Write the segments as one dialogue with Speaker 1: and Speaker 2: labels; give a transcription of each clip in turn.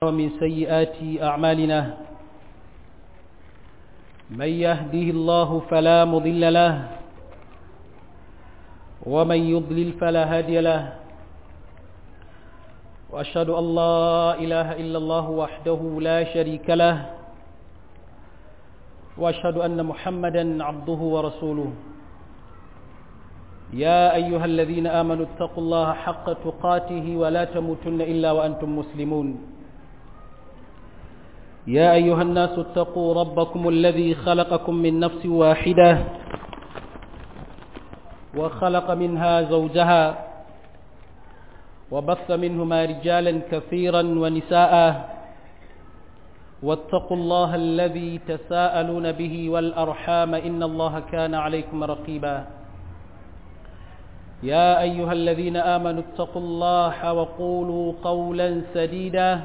Speaker 1: ومن سيئات أعمالنا من يهده الله فلا مضل له ومن يضلل فلا هادي له وأشهد أن لا إله إلا الله وحده لا شريك له وأشهد أن محمدا عبده ورسوله يا أيها الذين آمنوا اتقوا الله حق تقاته ولا تموتن إلا وأنتم مسلمون يا أيها الناس اتقوا ربكم الذي خلقكم من نفس واحدة وخلق منها زوجها وبث منهما رجالا كثيرا ونساء واتقوا الله الذي تساءلون به والأرحام إن الله كان عليكم رقيبا يا أيها الذين آمنوا اتقوا الله وقولوا قولا سديدا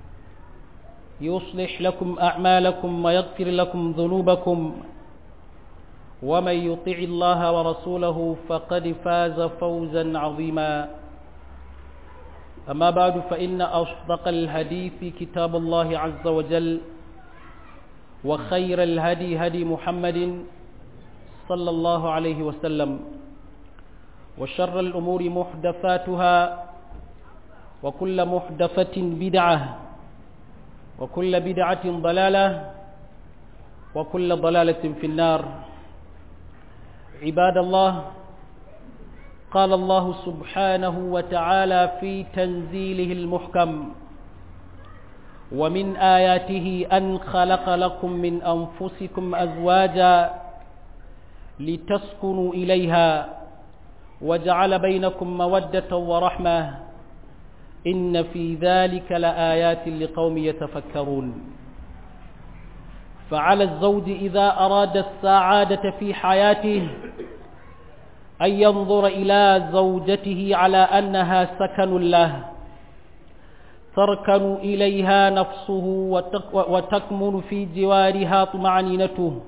Speaker 1: يصلح لكم أعمالكم ويغفر لكم ذنوبكم ومن يطع الله ورسوله فقد فاز فوزا عظيما أما بعد فإن أصدق الهدي كتاب الله عز وجل وخير الهدي هدي محمد صلى الله عليه وسلم وشر الأمور محدثاتها وكل محدثة بدعة وكل بدعة ضلالة وكل ضلالة في النار عباد الله قال الله سبحانه وتعالى في تنزيله المحكم ومن آياته أن خلق لكم من أنفسكم أزواجا لتسكنوا إليها وجعل بينكم مودة ورحمة إن في ذلك لآيات لقوم يتفكرون فعلى الزوج إذا أراد السعادة في حياته أن ينظر إلى زوجته على أنها سكن له تركن إليها نفسه وتكمن في جوارها طمأنينته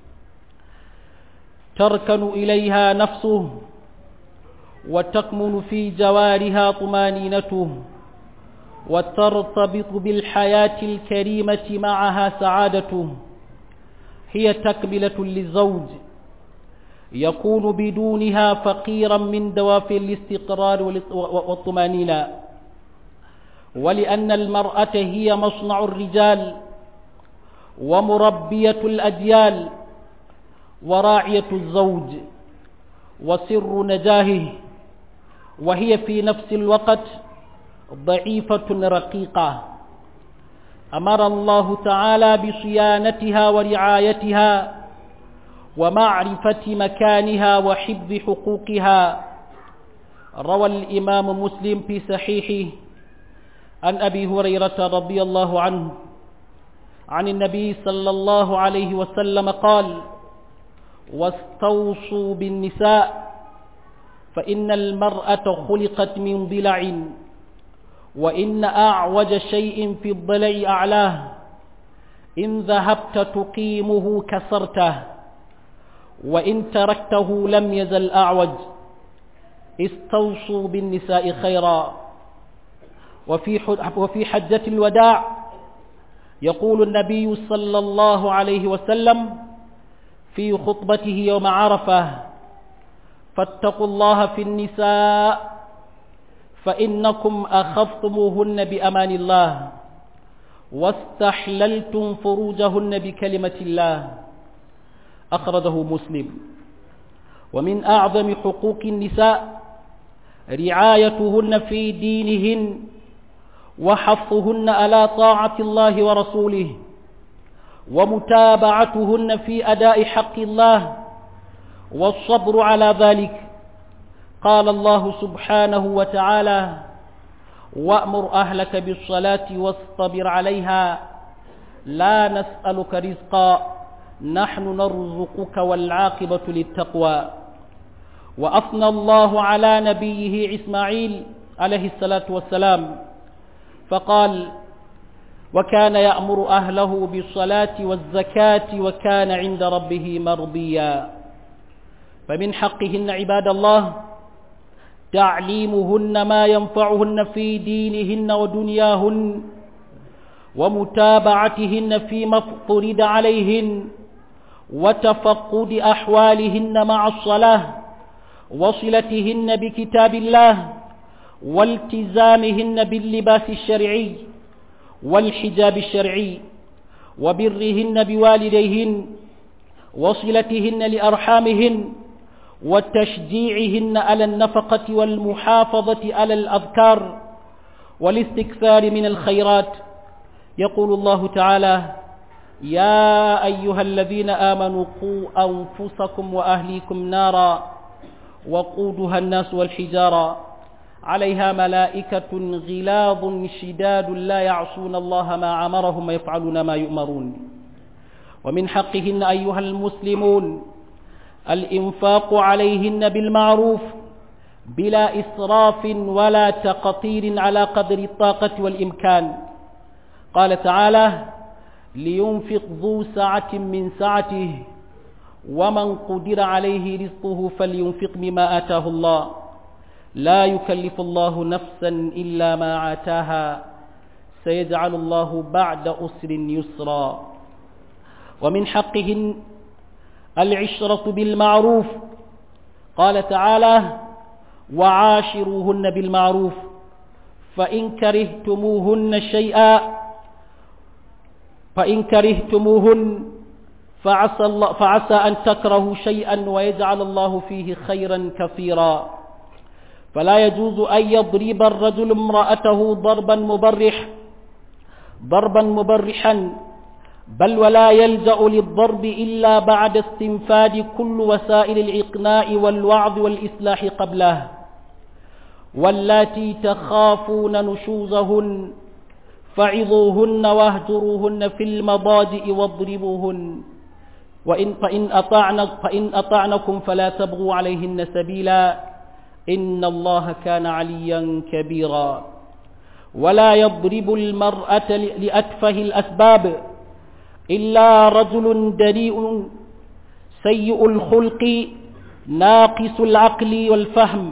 Speaker 1: تركن إليها نفسه وتكمن في جوارها طمانينته وترتبط بالحياة الكريمة معها سعادته هي تكملة للزوج يكون بدونها فقيرا من دوافع الاستقرار والطمانينة ولأن المرأة هي مصنع الرجال ومربية الأجيال وراعية الزوج وسر نجاهه وهي في نفس الوقت ضعيفة رقيقة أمر الله تعالى بصيانتها ورعايتها ومعرفة مكانها وحفظ حقوقها روى الإمام مسلم في صحيحه عن أبي هريرة رضي الله عنه عن النبي صلى الله عليه وسلم قال واستوصوا بالنساء فإن المرأة خلقت من ضلع وإن أعوج شيء في الضلع أعلاه إن ذهبت تقيمه كسرته وإن تركته لم يزل أعوج استوصوا بالنساء خيرا وفي وفي حجة الوداع يقول النبي صلى الله عليه وسلم في خطبته يوم عرفة فاتقوا الله في النساء فإنكم أخذتموهن بأمان الله واستحللتم فروجهن بكلمة الله أخرجه مسلم ومن أعظم حقوق النساء رعايتهن في دينهن وحفظهن على طاعة الله ورسوله ومتابعتهن في أداء حق الله والصبر على ذلك قال الله سبحانه وتعالى وأمر أهلك بالصلاة واصطبر عليها لا نسألك رزقا نحن نرزقك والعاقبة للتقوى وأثنى الله على نبيه إسماعيل عليه الصلاة والسلام فقال وكان يأمر أهله بالصلاة والزكاة وكان عند ربه مرضيا فمن حقهن عباد الله تعليمهن ما ينفعهن في دينهن ودنياهن ومتابعتهن فيما افترض عليهن وتفقد أحوالهن مع الصلاة وصلتهن بكتاب الله والتزامهن باللباس الشرعي والحجاب الشرعي وبرهن بوالديهن وصلتهن لأرحامهن وتشجيعهن على النفقة والمحافظة على الأذكار والاستكثار من الخيرات يقول الله تعالى يا أيها الذين آمنوا قوا أنفسكم وأهليكم نارا وقودها الناس والحجارة عليها ملائكة غلاظ شداد لا يعصون الله ما أمرهم ويفعلون ما يؤمرون ومن حقهن أيها المسلمون الإنفاق عليهن بالمعروف بلا إسراف ولا تقطير على قدر الطاقة والإمكان قال تعالى لينفق ذو سعة من سعته ومن قدر عليه رزقه فلينفق مما آتاه الله لا يكلف الله نفسا إلا ما آتاها سيجعل الله بعد أسر يسرا ومن حقهن العشرة بالمعروف قال تعالى وعاشروهن بالمعروف فإن كرهتموهن شيئا فإن كرهتموهن فعسى, الله فعسى أن تكرهوا شيئا ويجعل الله فيه خيرا كثيرا فلا يجوز أن يضرب الرجل امرأته ضربا مبرح ضربا مبرحا بل ولا يلجأ للضرب إلا بعد استنفاد كل وسائل الإقناع والوعظ والإصلاح قبله واللاتي تخافون نشوزهن فعظوهن واهجروهن في المضاجئ واضربوهن وإن فإن, أطعن فإن أطعنكم فلا تبغوا عليهن سبيلا إن الله كان عليا كبيرا ولا يضرب المرأة لأتفه الأسباب إلا رجل دليء سيء الخلق ناقص العقل والفهم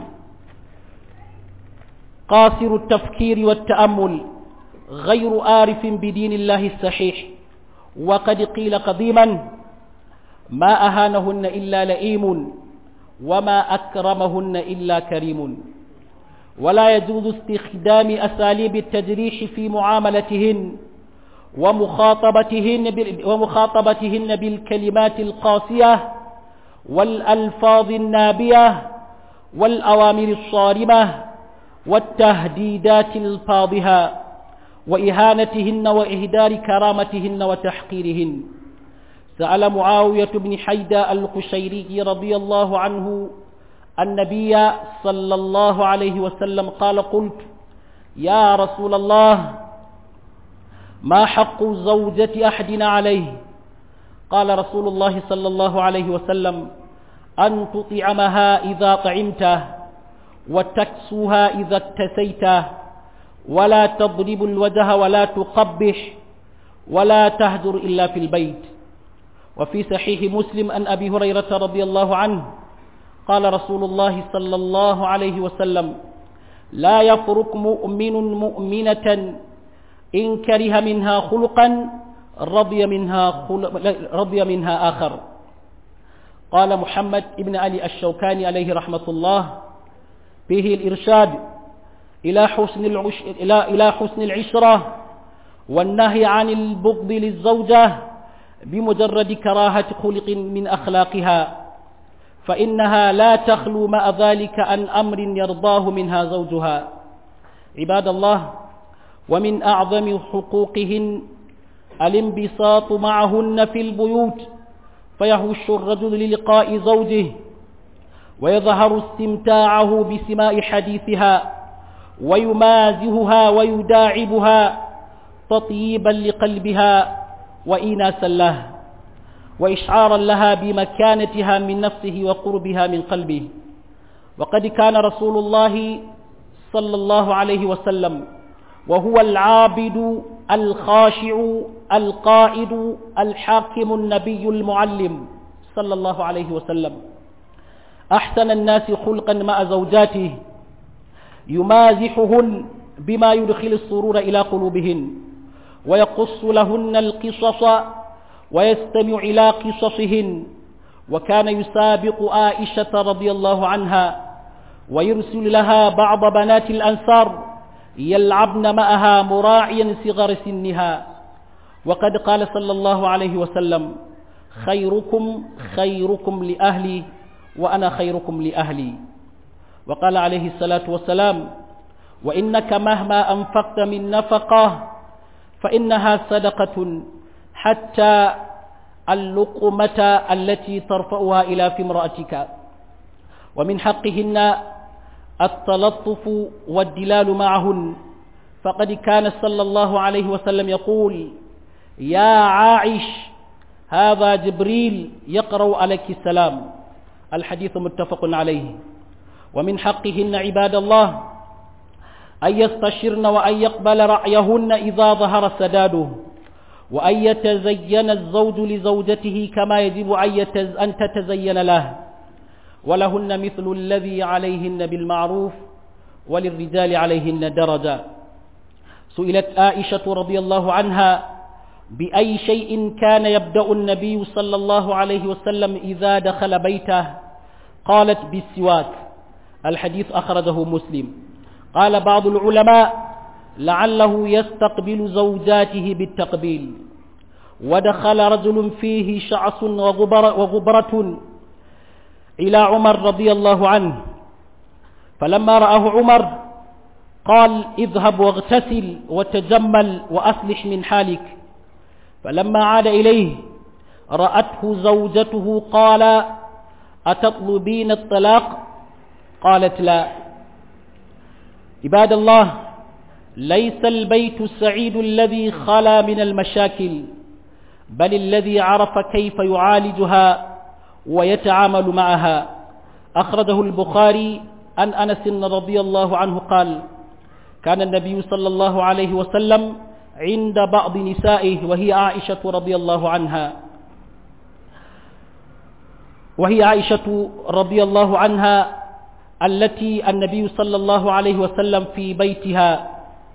Speaker 1: قاصر التفكير والتأمل غير آرف بدين الله الصحيح وقد قيل قديما ما أهانهن إلا لئيم وما أكرمهن إلا كريم ولا يجوز استخدام أساليب التجريح في معاملتهن ومخاطبتهن ومخاطبتهن بالكلمات القاسية والألفاظ النابية والأوامر الصارمة والتهديدات الفاضحة وإهانتهن وإهدار كرامتهن وتحقيرهن سأل معاوية بن حيدة القشيري رضي الله عنه النبي صلى الله عليه وسلم قال قلت يا رسول الله ما حق زوجة أحدنا عليه قال رسول الله صلى الله عليه وسلم أن تطعمها إذا طعمته وتكسوها إذا اكتسيته ولا تضرب الوجه ولا تقبح ولا تهجر إلا في البيت وفي صحيح مسلم أن أبي هريرة رضي الله عنه قال رسول الله صلى الله عليه وسلم لا يفرق مؤمن مؤمنة إن كره منها خلقا رضي منها, خلق رضي منها آخر قال محمد ابن علي الشوكاني عليه رحمة الله فيه الإرشاد إلى حسن, العش... إلى... إلى حسن العشرة والنهي عن البغض للزوجة بمجرد كراهة خلق من أخلاقها فإنها لا تخلو مع ذلك عن أمر يرضاه منها زوجها عباد الله ومن أعظم حقوقهن الانبساط معهن في البيوت فيهش الرجل للقاء زوجه ويظهر استمتاعه بسماء حديثها ويمازهها ويداعبها تطييبا لقلبها وإناسا له وإشعارا لها بمكانتها من نفسه وقربها من قلبه وقد كان رسول الله صلى الله عليه وسلم وهو العابد الخاشع القائد الحاكم النبي المعلم صلى الله عليه وسلم أحسن الناس خلقا مع زوجاته يمازحهن بما يدخل السرور إلى قلوبهن ويقص لهن القصص ويستمع إلى قصصهن وكان يسابق عائشة رضي الله عنها ويرسل لها بعض بنات الأنصار يلعبن معها مراعيا صغر سنها وقد قال صلى الله عليه وسلم خيركم خيركم لأهلي وأنا خيركم لأهلي وقال عليه الصلاة والسلام وإنك مهما أنفقت من نفقة فإنها صدقة حتى اللقمة التي ترفعها إلى في امرأتك ومن حقهن التلطف والدلال معهن فقد كان صلى الله عليه وسلم يقول يا عائش هذا جبريل يقرأ عليك السلام الحديث متفق عليه ومن حقهن عباد الله أن يستشرن وأن يقبل رأيهن إذا ظهر سداده وأن يتزين الزوج لزوجته كما يجب أن تتزين له ولهن مثل الذي عليهن بالمعروف وللرجال عليهن درجة سئلت عائشة رضي الله عنها بأي شيء كان يبدأ النبي صلى الله عليه وسلم إذا دخل بيته قالت بالسواك الحديث أخرجه مسلم قال بعض العلماء لعله يستقبل زوجاته بالتقبيل ودخل رجل فيه شعص وغبر وغبرة إلى عمر رضي الله عنه فلما رآه عمر قال اذهب واغتسل وتجمل وأصلح من حالك فلما عاد إليه رأته زوجته قال أتطلبين الطلاق قالت لا عباد الله ليس البيت السعيد الذي خلا من المشاكل بل الذي عرف كيف يعالجها ويتعامل معها أخرجه البخاري عن أنس رضي الله عنه قال كان النبي صلى الله عليه وسلم عند بعض نسائه وهي عائشة رضي الله عنها وهي عائشة رضي الله عنها التي النبي صلى الله عليه وسلم في بيتها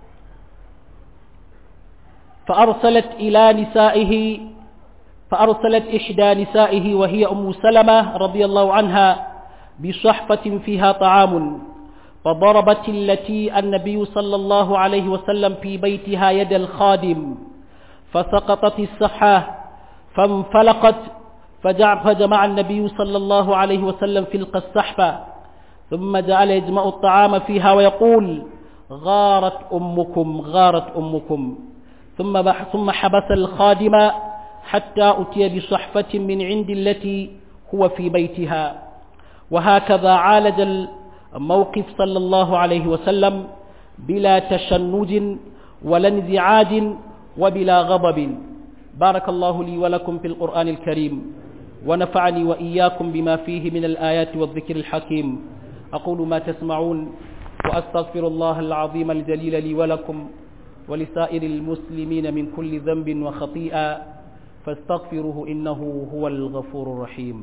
Speaker 1: فأرسلت إلى نسائه فأرسلت إحدى نسائه وهي أم سلمة رضي الله عنها بصحفة فيها طعام فضربت التي النبي صلى الله عليه وسلم في بيتها يد الخادم فسقطت الصحة فانفلقت فجمع النبي صلى الله عليه وسلم في الصحفة ثم جعل يجمع الطعام فيها ويقول غارت أمكم غارت أمكم ثم ثم حبس الخادم حتى أتي بصحفة من عند التي هو في بيتها وهكذا عالج الموقف صلى الله عليه وسلم بلا تشنج ولا انزعاج وبلا غضب بارك الله لي ولكم في القرآن الكريم ونفعني وإياكم بما فيه من الآيات والذكر الحكيم أقول ما تسمعون وأستغفر الله العظيم الجليل لي ولكم ولسائر المسلمين من كل ذنب وخطيئة فاستغفروه إنه هو الغفور الرحيم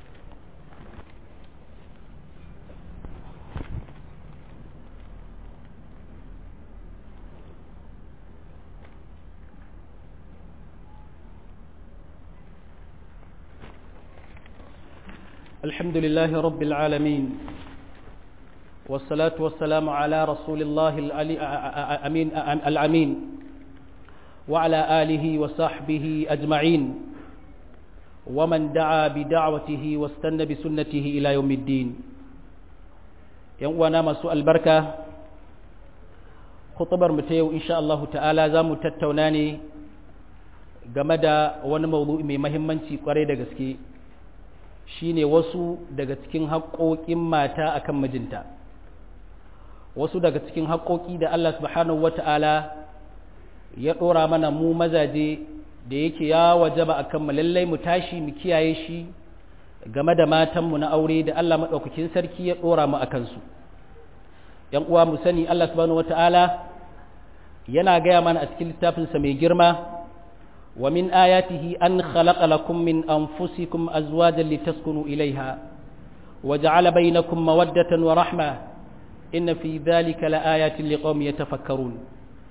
Speaker 1: الحمد لله رب العالمين والصلاة والسلام على رسول الله الأمين الأمين وعلى آله وصحبه أجمعين ومن دعا بدعوته واستنى بسنته إلى يوم الدين يوانا مسوء البركة خطبر متيو إن شاء الله تعالى زامو تتوناني game da wani mawdu'i mai mahimmanci kwarai da gaske shine wasu daga cikin haƙoƙin mata akan mijinta wasu daga cikin haƙoƙi da Allah subhanahu wata'ala ya ɗora mana mu mazaje da yake ya wajaba akan mu lallai mu tashi mu kiyaye shi game da matanmu na aure da Allah maɗaukakin sarki ya ɗora mu a kansu ‘yan uwa mu sani Allah subhanahu wata'ala yana gaya mana a cikin littafinsa mai girma wa min ayatihi an khalaqa lakum min anfusikum azwajan litaskunu ilaiha wa ja'ala bainakum mawaddatan wa rahma inna fi dhalika laayatin liqaumin yatafakkarun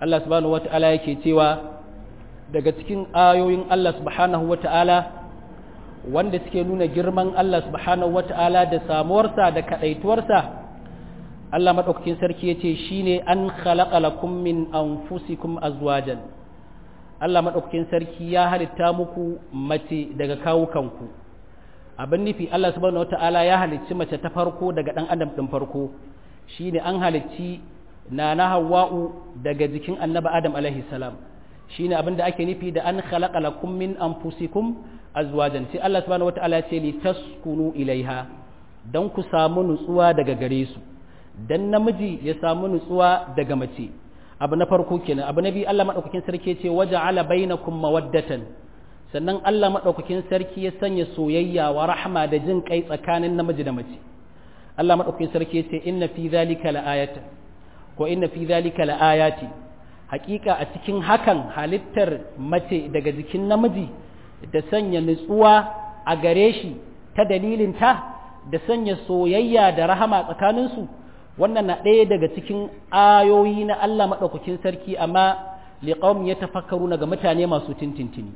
Speaker 1: Allah subhanahu wata'ala yake cewa daga cikin ayoyin Allah subhanahu wata'ala wanda suke nuna girman Allah subhanahu wata'ala da samuwarsa da kadaituwarsa Allah madaukakin sarki yace shine an khalaqa lakum min anfusikum azwajan Allah madaukakin sarki ya halitta muku mace daga kawukanku abin nufi Allah subhanahu wata'ala ya halicci mace ta farko daga dan adam din farko shine an halicci nana hawa'u daga jikin annabi adam alaihi salam shine abin da ake nufi da an khalaqa lakum min anfusikum azwajan sai Allah subhanahu wataala ya ce li taskunu ilaiha dan ku samu nutsuwa daga gare su dan namiji ya samu nutsuwa daga mace abu na farko kenan abu na biyu Allah madaukakin sarki ya ce waja'ala bainakum mawaddatan sannan Allah madaukakin sarki ya sanya soyayya wa rahma da jin kai tsakanin namiji da mace Allah madaukakin sarki ya ce inna fi dhalika la'ayatan ko inna fi dhalika la'ayati hakika a cikin hakan halittar mace daga jikin namiji da sanya nutsuwa a gare shi ta dalilinta da sanya soyayya da rahama tsakaninsu wannan na ɗaya daga cikin ayoyi na Allah maɗaukakin sarki amma liƙawun ya tafakkaru ga mutane masu tintintini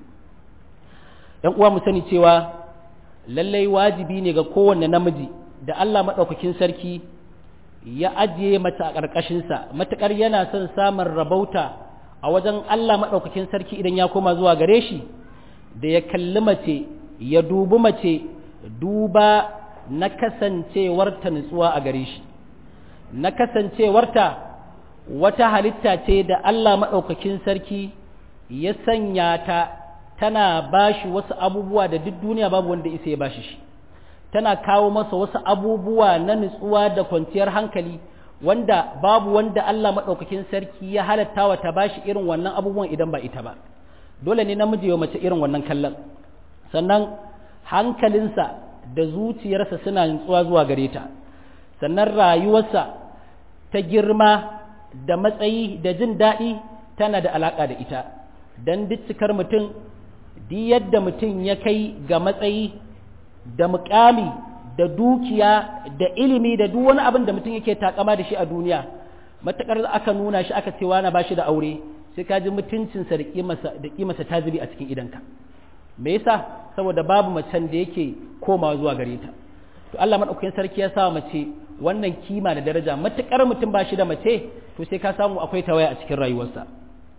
Speaker 1: ‘yan uwa mu sani cewa lallai wajibi ne ga kowanne namiji da Allah maɗaukakin sarki ya ajiye mata a ƙarƙashinsa matuƙar yana son samun rabauta a wajen Allah maɗaukakin sarki idan ya koma zuwa gare shi da ya kalli mace ya dubi mace duba na kasancewarta nutsuwa a gare shi na kasancewarta wata halitta ce da Allah maɗaukakin sarki ya sanya ta tana bashi wasu abubuwa da duk duniya babu wanda isa ya bashi shi tana kawo masa wasu abubuwa na nutsuwa da kwanciyar hankali wanda babu wanda Allah maɗaukakin sarki ya halatta wa ta bashi irin wannan abubuwan idan ba ita ba dole ne namiji ya mace irin wannan kallon sannan hankalinsa da zuciyarsa suna nutsuwa zuwa gare ta sannan rayuwarsa ta girma da matsayi da jin daɗi tana da alaƙa da ita don duk cikar mutum duk yadda mutum ya kai ga matsayi da mukami da dukiya da ilimi da duk wani abin da mutum yake takama da shi a duniya matakar aka nuna shi aka cewa na bashi da aure sai ka ji mutuncinsa da kimarsa da kimarsa ta zubi a cikin idanka me yasa saboda babu macen da yake komawa zuwa gare ta to Allah madaukakin sarki ya sa mace wannan kima da daraja matakar mutum ba shi da mace to sai ka samu akwai tawaya a cikin rayuwarsa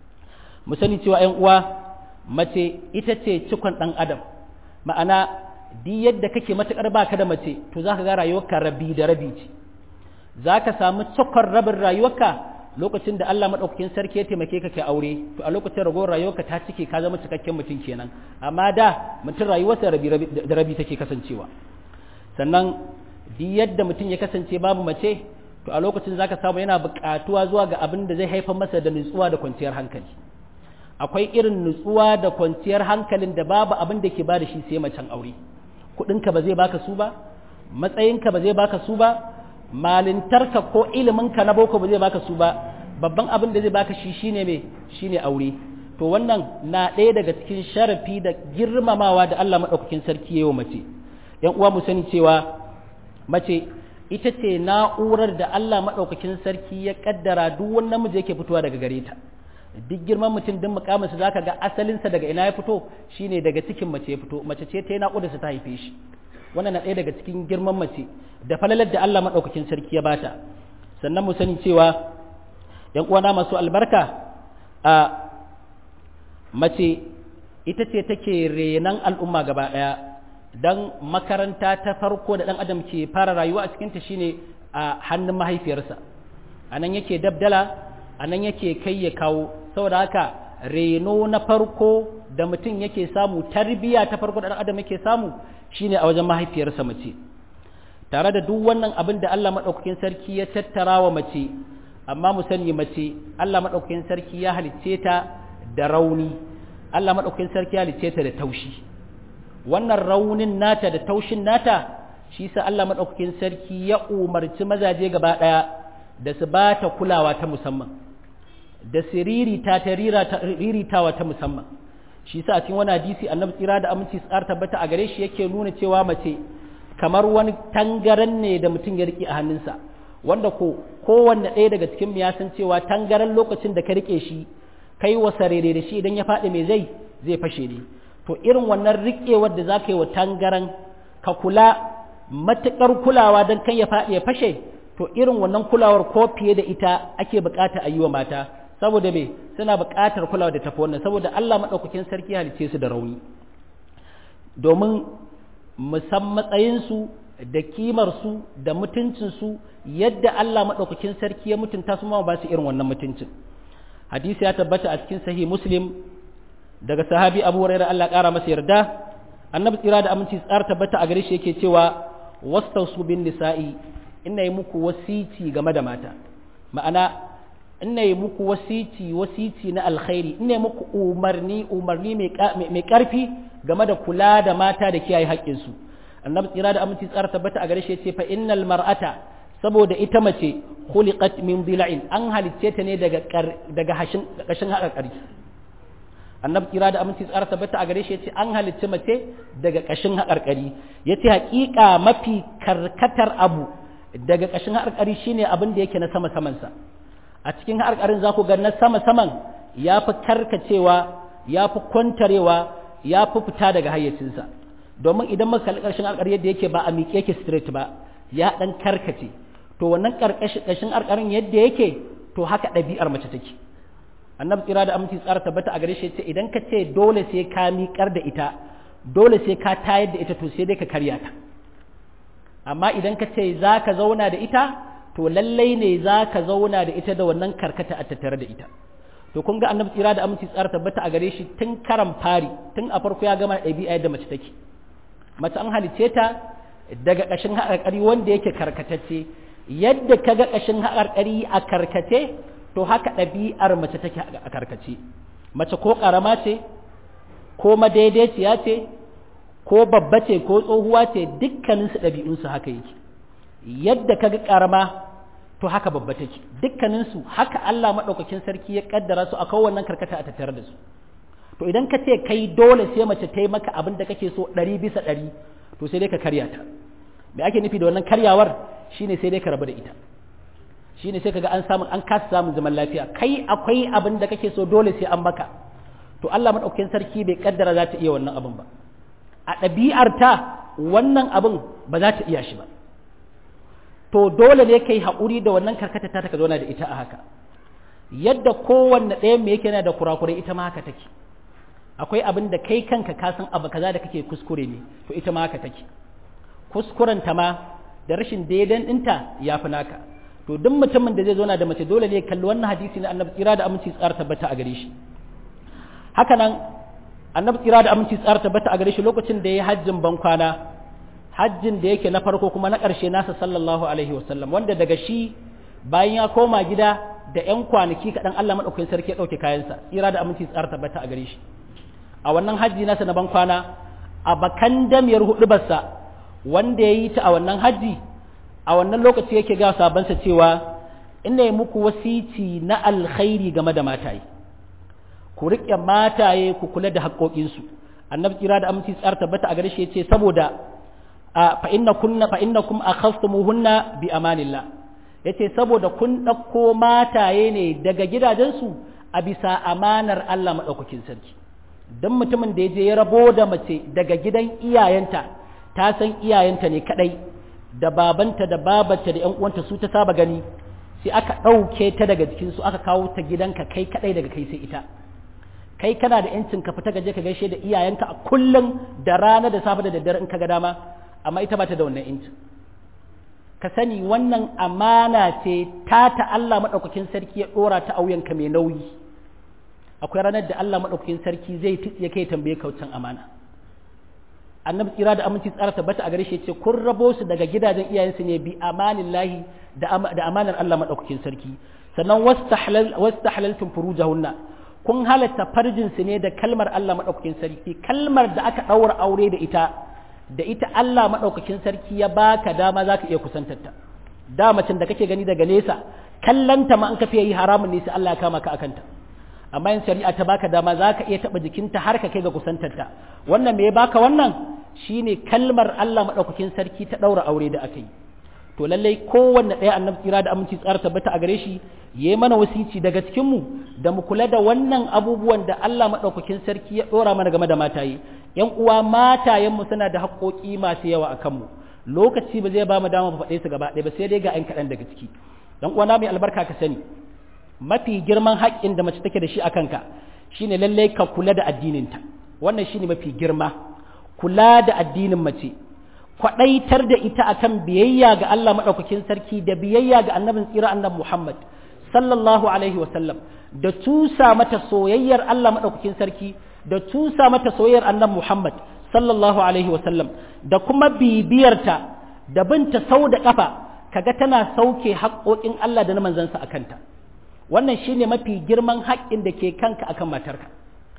Speaker 1: mu sani cewa ƴan uwa mace ita ce cikon ɗan adam ma'ana di yadda kake matuƙar baka da mace to za ka ga rayuwarka rabi da rabi ce za ka samu cikon rabin rayuwarka lokacin da Allah maɗaukakin sarki ya taimake ka kai aure to a lokacin ragowar rayuwarka ta cike ka zama cikakken mutum kenan amma da mutum rayuwarsa rabi da rabi take kasancewa sannan di yadda mutum ya kasance babu mace to a lokacin za ka samu yana buƙatuwa zuwa ga abin da zai haifar masa da nutsuwa da kwanciyar hankali akwai irin nutsuwa da kwanciyar hankalin da babu abin da ke ba da shi sai macen aure kuɗinka ba zai baka su ba matsayinka ba zai baka su ba malintarka ko iliminka na boko ba zai baka su ba babban abin da zai baka shi shine me shine aure to wannan na ɗaya daga cikin sharafi da girmamawa da Allah maɗaukakin sarki yayi wa mace yan uwa mu sani cewa mace ita ce na'urar da Allah maɗaukakin sarki ya kaddara duk wani namiji yake fitowa daga gare ta duk girman mutum din mukaminsa za ka ga asalinsa daga ina ya fito shine daga cikin mace ya fito mace ce ta yi naƙudarsa ta haife shi wannan na ɗaya daga cikin girman mace da falalar da Allah maɗaukakin sarki ya bata sannan mu sani cewa ‘yan uwana masu albarka a mace ita ce take renan al'umma gaba ɗaya don makaranta ta farko da ɗan adam ke fara rayuwa a cikinta shine a hannun mahaifiyarsa a nan yake dabdala a nan yake kai ya kawo saboda haka reno na farko da mutum yake samu tarbiya ta farko da adam yake samu shine a wajen mahaifiyarsa mace tare da duk wannan abin da Allah madaukakin sarki ya tattara wa mace amma mu sani mace Allah madaukakin sarki ya halicce ta da rauni Allah madaukakin sarki ya halicce ta da taushi wannan raunin nata da taushin nata shi sa Allah madaukakin sarki ya umarci mazaje gaba daya da su ba ta kulawa ta musamman da siririta ta riritawa ta musamman shi sa a cikin wani hadisi annabi tsira da aminci tsar tabbata a gare shi yake nuna cewa mace kamar wani tangaran ne da mutum ya riƙe a hannunsa wanda ko kowanne ɗaya daga cikin ya san cewa tangaran lokacin da ka rike shi kai wasa rere da shi idan ya faɗi mai zai zai fashe ne to irin wannan riƙewar da za ka yi wa tangaran ka kula matuƙar kulawa don kan ya faɗi ya fashe to irin wannan kulawar ko fiye da ita ake buƙata a yi wa mata saboda me suna buƙatar kulawa da tafi wannan saboda Allah maɗaukakin sarki halice su da rauni domin musan matsayinsu da kimarsu da mutuncinsu yadda Allah maɗaukakin sarki ya mutunta su ma ba su irin wannan mutuncin hadisi ya tabbata a cikin sahih muslim daga sahabi abu hurairah Allah ƙara masa yarda annabi tsira da aminci tsar tabbata a gare shi yake cewa wastausu bin nisa'i ina yi muku wasici game da mata ma'ana ina yi muku wasici wasici na alkhairi ina yi muku umarni umarni mai ƙarfi game da kula da mata da kiyaye haƙƙinsu annabi tsira da aminci tsar tabbata a gare shi yace fa innal mar'ata saboda ita mace khuliqat min dila'in an halicce ta ne daga daga hashin kashin haƙarƙari annabi kira da aminci tsara tabbata a gare shi yace an halicci mace daga kashin haƙarƙari yace haƙiƙa mafi karkatar abu daga kashin haƙarƙari shine abin da yake na sama saman sa a cikin haƙarƙarin za ku ga na sama saman ya fi karkacewa ya fi kwantarewa ya fi fita daga hayyacinsa domin idan muka kalli ƙarshen haƙarƙari yadda yake ba a miƙe yake straight ba ya ɗan karkace to wannan ƙarƙashin haƙarƙarin yadda yake to haka ɗabi'ar mace take annabi tsira da aminci tsara tabbata a gare shi ce idan ka ce dole sai ka miƙar da ita dole sai ka tayar da ita to sai dai ka karya ta amma idan ka ce za ka zauna da ita to lallai ne za ka zauna da ita da wannan karkata a tattare da ita to kun ga annabi tsira da aminci tsara tabbata a gare shi tun karan fari tun a farko ya gama ɗabi'a yadda mace take mace an halice ta daga ƙashin haƙarƙari wanda yake karkatacce yadda ka ga ƙashin haƙarƙari a karkace to haka ɗabi'ar mace take a karkace mace ko ƙarama ce ko madaidaiciya ce ko babba ce ko tsohuwa ce dukkaninsu ɗabi'unsu haka yake yadda ka ga ƙarama to haka babba take dukkaninsu haka Allah maɗaukakin sarki ya ƙaddara su a kowannan karkata a tattare da su to idan ka ce kai dole sai mace ta yi maka abin da kake so ɗari bisa ɗari to sai dai ka karya ta me ake nufi da wannan karyawar shine sai dai ka rabu da ita shine sai kaga an samu an kasa samun zaman lafiya kai akwai abin da kake so dole sai an maka to Allah madaukakin sarki bai kaddara za ta iya wannan abin ba a ɗabi'arta wannan abin ba za ta iya shi ba to dole ne kai haƙuri da wannan karkata ta ka zauna da ita a haka yadda kowanne ɗaya me yake yana da kurakurai ita ma haka take akwai abin da kai kanka ka san abu kaza da kake kuskure ne to ita ma haka take kuskurenta ma da rashin daidan ɗinta ya fi naka to duk mutumin da zai zo na da mace dole ne kalli wannan hadisi na annabi tsira da aminci tsara tabbata a gare shi haka nan annabi tsira da aminci tsara tabbata a gare shi lokacin da ya yi hajjin ban kwana hajjin da yake na farko kuma na ƙarshe nasa sallallahu alaihi wasallam wanda daga shi bayan ya koma gida da ƴan kwanaki kaɗan Allah maɗaukakin sarki ya ɗauke kayansa tsira da aminci tsara tabbata a gare shi a wannan hajji nasa na ban kwana a bakan damiyar huɗubarsa wanda ya yi ta a wannan hajji a wannan lokaci yake ga sabansa cewa ina yi muku wasici na alkhairi game da mataye ku riƙe mataye ku kula da haƙoƙinsu annabi kira da aminci tsar tabbata a gare shi yace saboda fa inna kunna fa innakum akhastumuhunna bi amanillah yace saboda kun ɗauko mataye ne daga gidajensu a bisa amanar Allah madaukakin sarki dan mutumin da ya je ya rabo da mace daga gidan iyayenta ta san iyayenta ne kadai da babanta da babarta da 'yan uwanta su ta saba gani sai aka ɗauke ta daga jikinsu aka kawo ta gidanka kai kaɗai daga kai sai ita kai kana da yancin ka fita gaje ka gaishe da iyayenka a kullum da rana da safe da daddare in ka ga dama amma ita ba ta da wannan yancin ka sani wannan amana ce ta ta Allah maɗaukakin sarki ya ɗora ta auyanka mai nauyi akwai ranar da Allah maɗaukakin sarki zai ya kai tambaye kaucin amana annabi tsira da aminci tsara tabbata a gare shi ce kun rabo su daga gidajen iyayensu ne bi amanin lahi da amanar Allah maɗaukakin sarki sannan wastahlaltum furujahunna kun halatta farjin su ne da kalmar Allah maɗaukakin sarki kalmar da aka ɗaura aure da ita da ita Allah maɗaukakin sarki ya baka dama zaka iya kusantar ta da macen da kake gani daga nesa kallanta ma an ka fiye yi haramun ne sai Allah ya kama ka akanta amma yin shari'a ta baka dama za ka iya taɓa jikinta har ka kai ga kusantarta wannan me ya baka wannan shine kalmar Allah maɗaukakin sarki ta ɗaura aure da aka yi to lallai kowanne ɗaya annabi tsira da aminci tsara tabbata a gare shi yayi mana wasici daga cikin mu da mu kula da wannan abubuwan da Allah madaukakin sarki ya dora mana game da mataye yan uwa matayen mu suna da haƙoƙi masu yawa akan mu lokaci ba zai ba mu dama faɗe su gaba ɗaya ba sai dai ga 'yan kaɗan daga ciki dan uwa na mai albarka ka sani mafi girman haƙƙin da mace take da shi a kanka shine lallai ka kula da addininta wannan shine mafi girma kula da addinin mace kwaɗaitar da ita akan biyayya ga Allah maɗaukakin sarki da biyayya ga annabin tsira annabi Muhammad sallallahu alaihi wasallam da tusa mata soyayyar Allah maɗaukakin sarki da tusa mata soyayyar annabi Muhammad sallallahu alaihi wasallam da kuma bibiyarta da binta sau da ƙafa kaga tana sauke haƙoƙin Allah da na manzansa a kanta wannan shine mafi girman haƙƙin da ke kanka akan matarka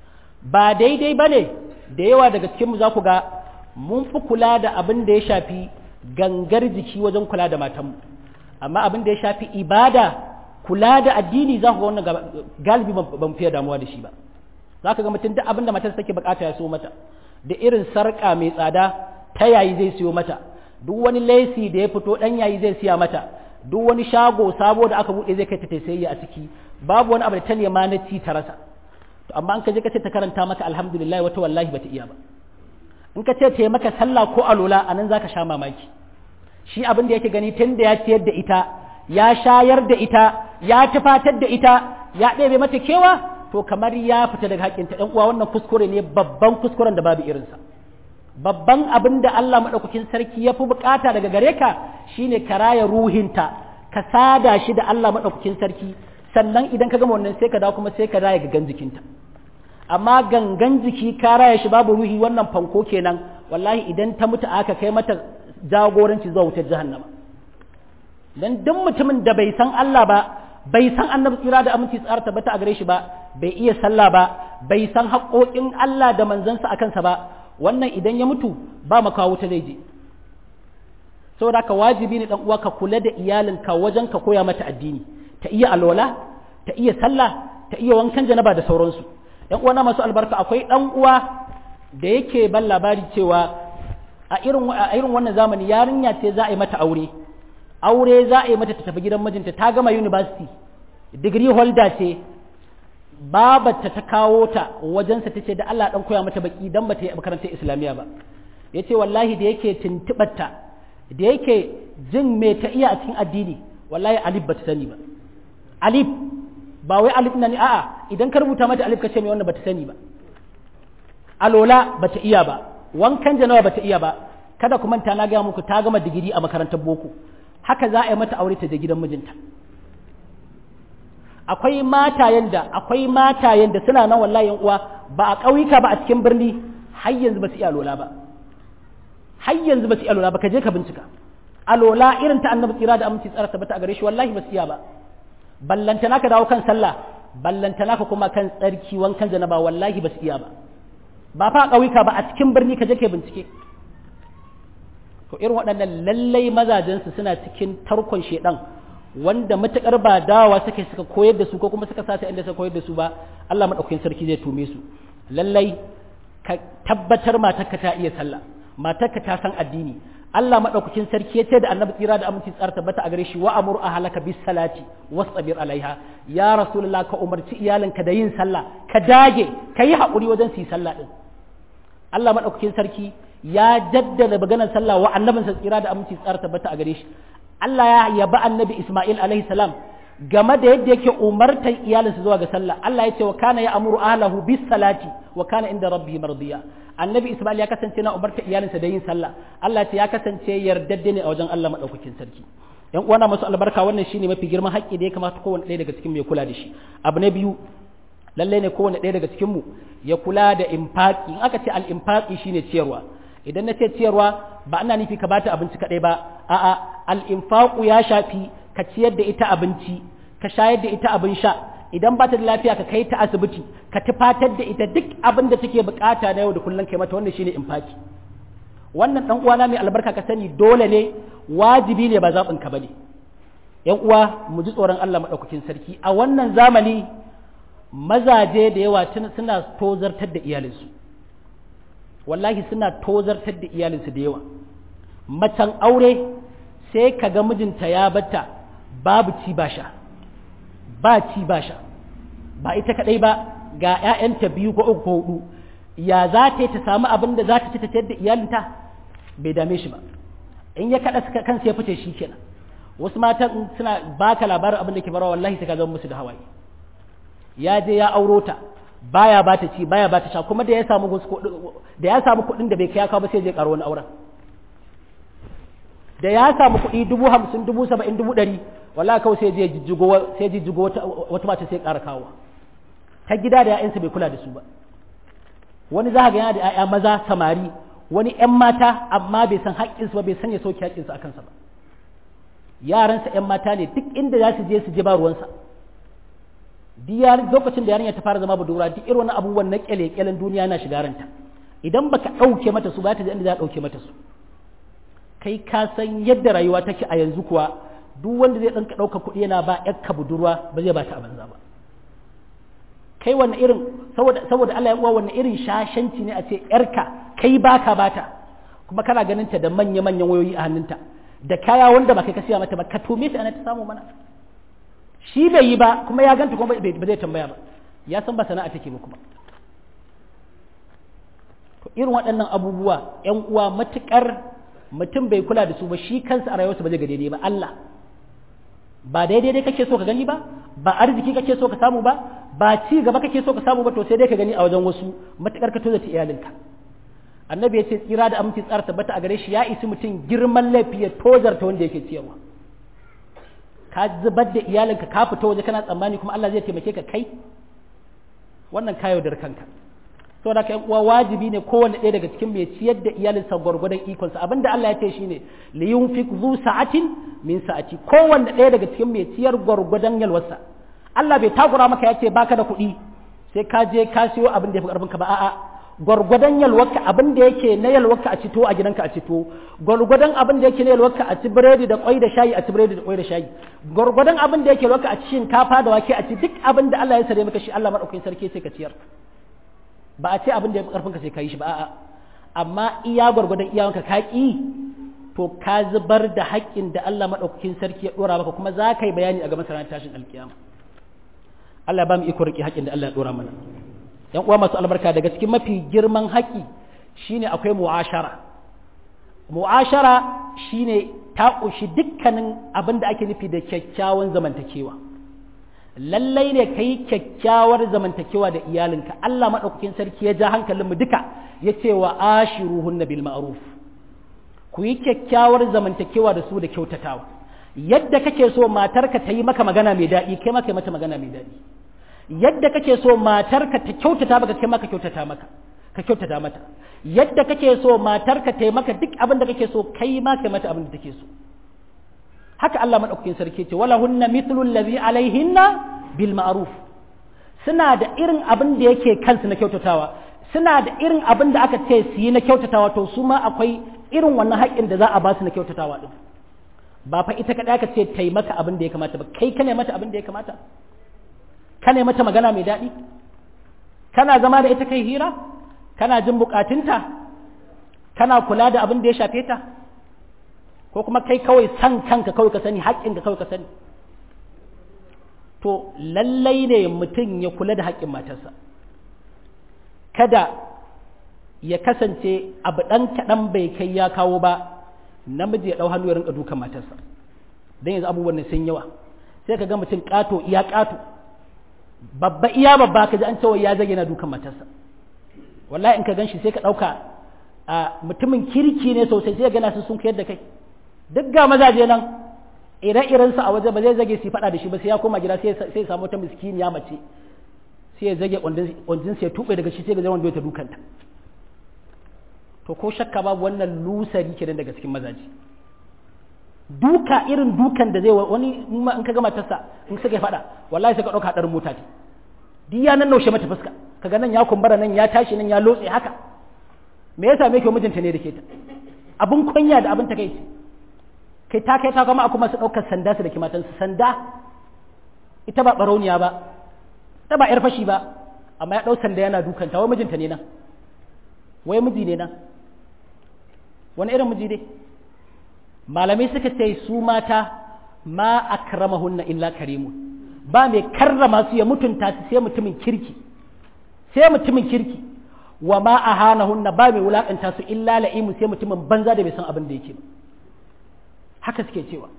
Speaker 1: ba daidai ba ne da yawa daga cikinmu za ku ga mun fi kula da abin da ya shafi gangar jiki wajen kula da matanmu amma abin da ya shafi ibada kula da addini za ku ga wannan galibi ban fiye damuwa da shi ba za ka ga mutum duk abin da matar take bukata ya so mata da irin sarƙa mai tsada ta yayi zai siyo mata duk wani lesi da ya fito ɗan yayi zai siya mata duk wani shago sabo da aka buɗe zai kai ta sayayya a ciki babu wani abu da ta nema na ci ta rasa to amma an ka je ka ce ta karanta maka alhamdulillah wata wallahi bata iya ba in ka ce ta yi maka sallah ko alola anan zaka sha mamaki shi abin da yake gani tun da ya ciyar da ita ya shayar da ita ya tufatar da ita ya ɗebe mata kewa to kamar ya fita daga haƙƙinta ɗan uwa wannan kuskure ne babban kuskuren da babu irinsa babban abin da Allah maɗaukakin sarki ya fi bukata daga gare ka shine ka raya ruhinta ka sada shi da Allah maɗaukakin sarki sannan idan ka gama wannan sai ka dawo kuma sai ka raya gangan jikinta amma gangan jiki ka raya shi babu ruhi wannan fanko kenan wallahi idan ta mutu aka kai mata jagoranci zuwa wutar jahannama dan duk mutumin da bai san Allah ba bai san annabi tsira da aminci tsara tabbata a gare shi ba bai iya sallah ba bai san haƙoƙin Allah da manzansa a kansa ba wannan idan ya mutu ba makawo ta zai je saboda ka wajibi ne dan uwa ka kula da iyalinka wajen ka koya mata addini ta iya alwala ta iya sallah ta iya wankan janaba da sauransu yan uwa na masu albarka akwai dan uwa da yake ban labari cewa a irin a irin wannan zamani yarinya ce za a yi mata aure aure za a yi mata ta tafi gidan mijinta ta gama university degree holder ce babarta ta kawo ta wajensa ta ce da Allah dan koya mata baki dan bata yi makarantar islamiyya ba ya ce wallahi da yake tuntuɓarta da yake jin me ta iya a cikin addini wallahi alif bata sani ba alif ba wai alif na ni a'a idan ka rubuta mata alif ka ce mai wannan bata sani ba alola bata iya ba wankan janawa bata iya ba kada ku manta na gaya muku ta gama digiri a makarantar boko haka za a yi mata aure ta je gidan mijinta akwai matayen da akwai matayen da suna nan wallahi uwa ba a ƙauyuka ba a cikin birni har yanzu ba su iya alola ba har yanzu ba su iya alola ba ka je ka bincika alola irin ta annabi tsira da aminci tsara tabbata a gare shi wallahi ba su iya ba ballantana ka dawo kan sallah ballantana ka kuma kan tsarki wankan janaba wallahi ba su iya ba ba fa a ƙauyuka ba a cikin birni ka je ka bincike to irin waɗannan lallai mazajensu suna cikin tarkon shedan wanda matakar ba dawa suka suka koyar da su ko kuma suka sasa inda suka koyar da su ba Allah madaukakin sarki zai tume su lallai ka tabbatar matarka ta iya sallah matarka ta san addini Allah madaukakin sarki ya ce da annabi tsira da aminci tsara tabbata a gare shi wa amur ahlaka bis salati wasbir alaiha ya rasulullah ka umarci iyalinka da yin sallah ka dage ka yi haƙuri wajen su yi sallah din Allah madaukakin sarki ya jaddada maganar sallah wa annabinsa tsira da aminci tsara tabbata a gare shi Allah ya yaba annabi Ismail alaihi salam game da yadda yake umartar iyalinsa zuwa ga sallah Allah ya ce wa kana ya amuru ahlahu bis salati wa kana inda rabbihi mardiya annabi Ismail ya kasance na umartar iyalinsa da yin sallah Allah ce ya kasance yardadde ne a wajen Allah madaukakin sarki yan uwana masu albarka wannan shine mafi girman haƙƙi da ya kamata kowanne ɗaya daga cikin mu ya kula da shi abu na biyu lalle ne kowanne ɗaya daga cikin mu ya kula da infaqi in aka ce al infaqi shine ciyarwa idan na ce ciyarwa ba ana nufi ka bata abinci kaɗai ba a'a al-infaqu ya shafi ka ciyar da ita abinci ka shayar da ita abin sha idan ba ta da lafiya ka kai ta asibiti ka tufatar da ita duk abin da take bukata na yau da kullum kai mata wannan shine infaki wannan dan uwana mai albarka ka sani dole ne wajibi ne ba zaɓin ka bane yan uwa mu ji tsoron Allah madaukakin sarki a wannan zamani mazaje da yawa suna tozartar da iyalinsu wallahi suna tozartar da iyalinsu da yawa macen aure sai ka ga mijinta ya batta babu ci ba sha ba ci ba sha ba ita kadai ba ga 'ya'yanta biyu ko uku ko hudu ya za ta yi ta samu abin da za ta ci ta ciyar da iyalinta bai dame shi ba in ya kada kansa ya fice shi kenan wasu matan suna baka labarin abin da ke farawa wallahi sai ka zama musu da hawaye ya je ya auro ta baya ba ta ci baya ba ta sha kuma da ya samu da ya samu kuɗin da bai kai kawo ba sai je karo wani auren da ya samu kuɗi dubu hamsin dubu saba'in dubu ɗari wallahi kawai sai je jijjigo sai jijjigo wata wata mata sai ƙara kawo ta gida da ya'yansa bai kula da su ba wani za ga yana da 'ya'ya maza samari wani 'yan mata amma bai san haƙƙinsu ba bai san ya sauke haƙƙinsu a kansa ba yaransa 'yan mata ne duk inda za su je su je ba ruwansa lokacin da yarinya ta fara zama budurwa duk irin wani abubuwan na kyale-kyalen duniya na shiga ranta idan baka ɗauke mata su ba ta inda za a ɗauke mata su kai ka san yadda rayuwa take a yanzu kuwa duk wanda zai ɗanka ɗauka kuɗi yana ba ƴakka budurwa ba zai ba ta a banza ba kai wanne irin saboda saboda Allah ya uwa wanne irin shashanci ne a ce ƴarka kai baka bata kuma kana ganin ta da manya-manyan wayoyi a hannunta da kaya wanda ba kai ka siya mata ba ka tome ta ana ta samu mana shi bai yi ba kuma ya ganta kuma ba zai tambaya ba ya san ba sana'a take ba kuma to irin waɗannan abubuwa ƴan uwa matukar mutum bai kula da su ba shi kansa a rayuwarsa ba zai ga daidai ba Allah ba daidai dai kake so ka gani ba ba arziki kake so ka samu ba ba ci gaba kake so ka samu ba to sai dai ka gani a wajen wasu matukar ka tozata iyalinka annabi ya ce tsira da aminci tsara tabbata a gare shi ya isi mutum girman laifi ya tozarta wanda yake ciyarwa ka zubar da iyalinka ka fita waje kana tsammani kuma Allah zai taimake ka kai wannan ka yaudar kanka saboda ka uwa wajibi ne kowanne ɗaya daga cikin mai ciyar da iyalinsa gwargwadon ikonsa abinda Allah ya ce shine li yunfik zu sa'atin min sa'ati kowanne ɗaya daga cikin mai ciyar gwargwadon yalwarsa Allah bai takura maka ya ce baka da kuɗi sai ka je ka siyo abin da ya fi ƙarfinka ba a'a gwargwadon yalwarka abin da yake na yalwarka a cito a gidanka a cito gwargwadon abin da yake na yalwarka a ci biredi da kwai da shayi a ci biredi da kwai da shayi gwargwadon abin da yake yalwarka a ci shinkafa da wake a ci duk abin da Allah ya sare maka shi Allah madaukakin sarki sai ka ciyar ba a ce abin da ya fi karfin ka sai ka yi shi ba a'a amma iya gwargwadon iyawanka ka ki to ka zubar da haƙƙin da Allah madaukakin sarki ya dora maka kuma za ka yi bayani a gaban ranar tashin alkiyama Allah ba mu iko riƙe haƙƙin da Allah ya dora mana yan uwa masu albarka daga cikin mafi girman haƙi shine akwai mu'ashara mu'ashara shine ta ƙunshi dukkanin abin da ake nufi da kyakkyawan zamantakewa lallai ne ka yi kyakkyawar zamantakewa da iyalinka Allah maɗaukakin sarki ya ja hankalinmu duka ya ce wa ashiruhunna bil ma'ruf ku yi kyakkyawar zamantakewa da su da kyautatawa yadda kake so matarka ta yi maka magana mai daɗi kai maka mata magana mai daɗi yadda kake so matarka ta kyautata maka kai maka kyautata maka ka kyautata mata yadda kake so matarka ta maka duk abin da kake so kai ma kai mata abin da take so haka Allah madaukakin sarki ce wala hunna mithlu allazi alaihinna bil ma'ruf suna da irin abin da yake kansu na kyautatawa suna da irin abin da aka ce su yi na kyautatawa to su ma akwai irin wannan haƙƙin da za a ba su na kyautatawa din ba fa ita kaɗai aka ce taimaka abin da ya kamata ba kai ka ne mata abin da ya kamata ka ne mata magana mai daɗi kana zama da ita kai hira kana jin bukatunta kana kula da abin da ya shafe ta ko kuma kai kawai san kanka kawai ka sani haƙƙinka kawai ka sani to lallai ne mutum ya kula da haƙƙin matarsa kada ya kasance abu ɗan kaɗan bai kai ya kawo ba namiji ya ɗau hannu ya rinka dukan matarsa don yanzu abubuwan sun yawa sai ka ga mutum ƙato iya ƙato babba iya babba ka ji an cewa ya zage na dukan matarsa wallahi in ka gan shi sai ka ɗauka a mutumin kirki ne sosai sai gana su sun kayar da kai duk ga mazaje nan ire-irensa a waje ba zai zage su faɗa da shi ba sai ya koma gida sai ya samu wata miskiniya mace sai ya zage ƙwanjin sai ya tuɓe daga shi sai ga zama ta dukanta to ko shakka babu wannan lusari kenan daga cikin mazaje duka irin dukan da zai wani in ka gama tasa in suka faɗa wallahi sai ka ɗauka haɗarin mota ce duk ya nan naushe mata fuska kaga nan ya kumbara nan ya tashi nan ya lotse haka me yasa me ke mijinta ne da ke ta abun kunya da abin takeici kai ta kai ta kuma kuma su ɗaukar sanda su da ke matansu sanda ita ba barauniya ba ta ba yar fashi ba amma ya ɗau sanda yana dukanta wai mijinta ne nan wai miji ne nan wani irin miji dai malamai suka ce su mata ma akramahunna illa karimun ba mai karrama su ya mutunta su sai mutumin kirki sai mutumin kirki wa ma ahanahunna ba mai wulakanta su illa la'imu sai mutumin banza da bai san abin da yake ba haka suke cewa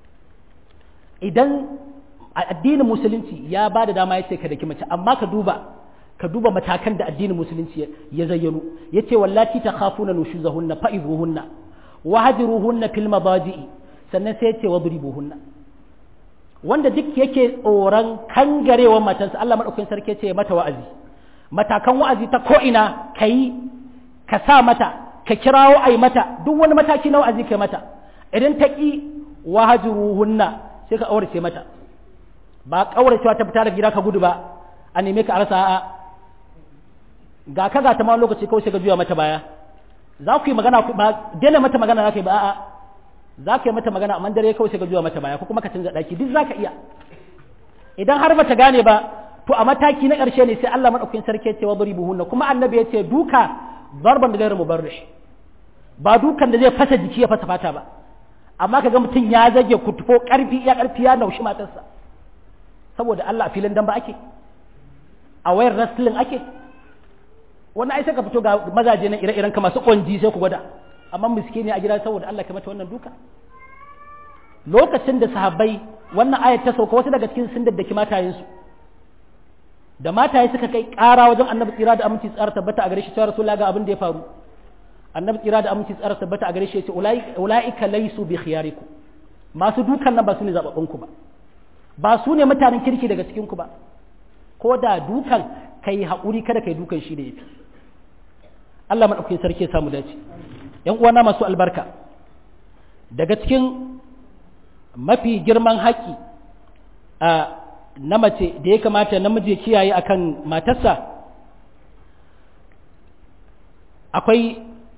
Speaker 1: idan addinin musulunci ya ba da dama ya ce ka daki mace amma ka duba ka duba matakan da addinin musulunci ya zayyano ya ce wallati ta khafuna nushuzahunna fa'izuhunna wa hajiruhunna fil madaji'i sannan sai ya ce wadribuhunna wanda duk yake tsoron kangarewa matansa Allah madaukakin sarki ya ce mata wa'azi matakan wa'azi ta ko ina kai ka sa mata ka kirawo ai mata duk wani mataki na wa'azi kai mata idan ta ki wa hajiruhunna sai ka aurace mata ba kauracewa ta fita da gida ka gudu ba a neme ka arsa a'a ga ka ga ta ma lokaci kawai sai ka juya mata baya za ku yi magana ba daina mata magana za ka yi ba a'a za ka yi mata magana amma dare kawai sai ka juya mata baya ko kuma ka canza daki duk za ka iya idan har bata gane ba to a mataki na ƙarshe ne sai Allah madaukakin sarki ya ce wa buhunna kuma annabi ya ce duka zarban da gairu mubarrish ba dukan da zai fasa jiki ya fasa fata ba amma kaga mutum ya zage kutufo karfi ya karfi ya naushi matarsa saboda Allah a filin dan ba ake a wayar wrestling ake wani ai sai ka fito ga mazaje nan ire-iren ka masu kwanji sai ku gwada amma miskini a gida saboda Allah ka mata wannan duka lokacin da sahabbai wannan ayat ta sauka wasu daga cikin sun daddaki matayensu da mataye suka kai ƙara wajen annabi tsira da aminci tsara tabbata a gare shi cewa rasulullah ga abin da ya faru annabi tsira da aminci tsara tabbata a gare shi ya ce ulaika laysu bi khiyarikum masu dukan nan ba su ne zababbun ku ba ba su ne mutanen kirki daga cikin ku ba ko da dukan kai haƙuri kada kai dukan shi da yafi Allah madaukakin sarki ya samu dace yan uwana masu albarka daga cikin mafi girman haƙƙi a na mace da ya kamata namiji ya kiyaye akan matarsa akwai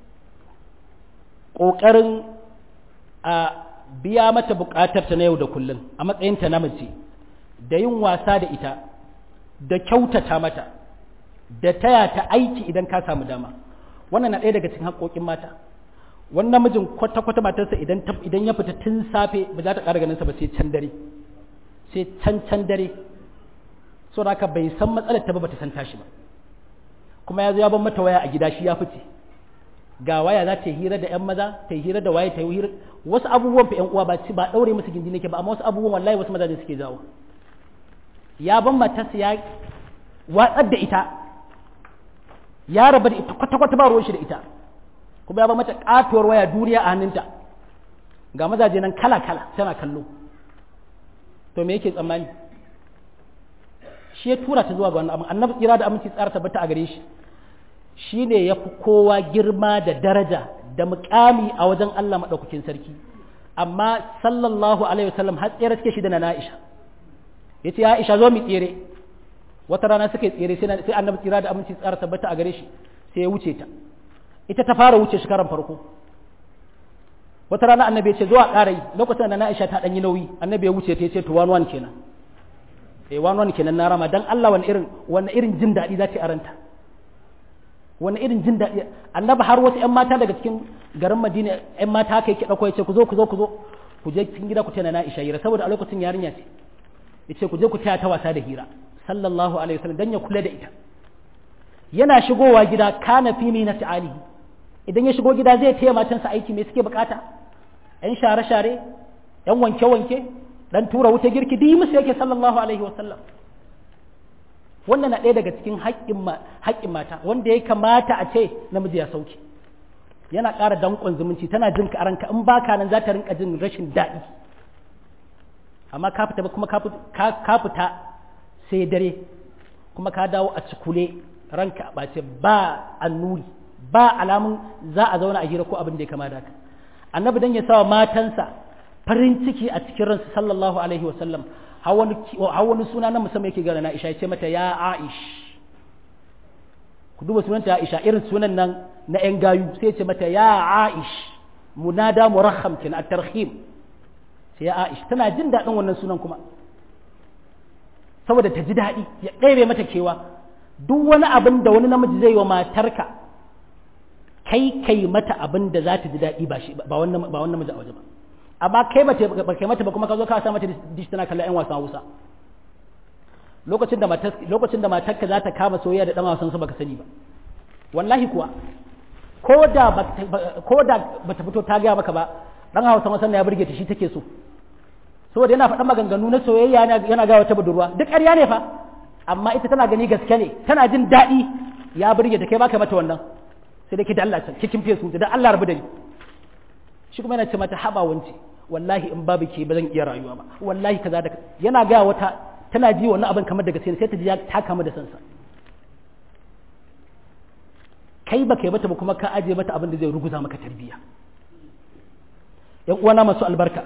Speaker 1: ƙoƙarin a biya mata buƙatarta na yau da kullum a matsayinta na mace da yin wasa da ita da kyautata mata da taya ta aiki idan ka samu dama wannan na ɗaya daga cikin haƙoƙin mata wani namijin kwata-kwata matarsa idan ya fita tun safe ba za ta ƙara ganinsa ba sai can dare sai can can dare so da haka bai san matsalar ta ba bata san tashi ba kuma ya zo ya ban mata waya a gida shi ya fice ga waya za ta yi hira da yan maza ta yi hira da waye ta yi hira wasu abubuwan fa yan uwa ba ba daure musu gindi nake ba amma wasu abubuwan wallahi wasu mazaje suke jawo ya ban matarsa ya watsar da ita ya raba da ita kwata kwata ba ruwan shi da ita kuma ya ban mata katuwar waya duniya a hannunta ga mazaje nan kala kala tana kallo to me yake tsammani shi ya tura ta zuwa ga wannan annabi tsira da aminci tsara tabbata a gare shi shi ne ya fi kowa girma da daraja da mukami a wajen Allah maɗaukakin sarki amma sallallahu alaihi wasallam har tsere suke shi da na Aisha ya ce Aisha zo mu tsere wata rana suka yi tsere sai annabi tsira da aminci tsara tabbata a gare shi sai ya wuce ta ita ta fara wuce shi karan farko wata rana annabi ya ce zuwa ƙara yi lokacin da na Aisha ta ɗanyi nauyi annabi ya wuce ta ya ce to one one kenan eh one one kenan na rama dan Allah wani irin wani irin jin daɗi za ta aranta wani irin jin daɗi annabi har wasu ƴan mata daga cikin garin Madina ƴan mata haka yake ɗauko ya ce ku zo ku zo ku zo ku je cikin gida ku tana na Aisha hira saboda a lokacin yarinya ce ya ce ku je ku taya ta wasa da hira sallallahu alaihi wasallam dan ya kula da ita yana shigowa gida kana fi min alihi idan ya shigo gida zai taya matansa aiki me suke bukata ‘yan share-share, ‘yan wanke-wanke, ɗan tura wuta girki, duk musu yake sallallahu Alaihi wasallam. Wannan na ɗaya daga cikin haƙƙin mata, wanda ya kamata a ce namiji ya sauke. Yana ƙara danƙon zumunci, tana jin ka ranka in baka nan za ta rinka jin rashin daɗi. Amma ka fita kuma ka fita sai dare, kuma ka dawo a cikule ranka a ɓace ba annuri, ba alamun za a zauna a hira ko abin da ya kama da haka. annabi dan ya sawa matansa farin ciki a cikin ransu sallallahu alaihi wasallam har wani suna na musamman yake gana na Aisha ya ce mata ya Aish ku duba sunanta Aisha irin sunan nan na ƴan gayu sai ya ce mata ya Aish munada murakham kin at-tarhim sai ya Aish tana jin daɗin wannan sunan kuma saboda ta ji daɗi ya ɗebe mata kewa duk wani abin da wani namiji zai yi wa matarka kai kai mata abin da za ta ji daɗi ba shi ba wannan ba wannan miji a waje ba amma kai ba kai mata ba kuma ka zo ka sa mata dish tana kallon ƴan wasan Hausa lokacin da matar lokacin da matarka za ta kama soyayya da dan wasan su baka sani ba wallahi kuwa ko da ko da bata fito ta gaya maka ba dan Hausa wasan ya burge ta shi take so saboda yana faɗan maganganu na soyayya yana ga wata budurwa duk ƙarya ne fa amma ita tana gani gaske ne tana jin daɗi ya burge ta kai baka mata wannan sai dai ki da Allah can cikin fesu da Allah rabu da ni shi kuma yana ce mata haba wance wallahi in babu ke ba zan iya rayuwa ba wallahi kaza da yana ga wata tana ji wannan abin kamar da gaske sai ta ji ta kama da sansa kai ba kai mata ba kuma ka aje mata abin da zai ruguza maka tarbiyya yan uwana masu albarka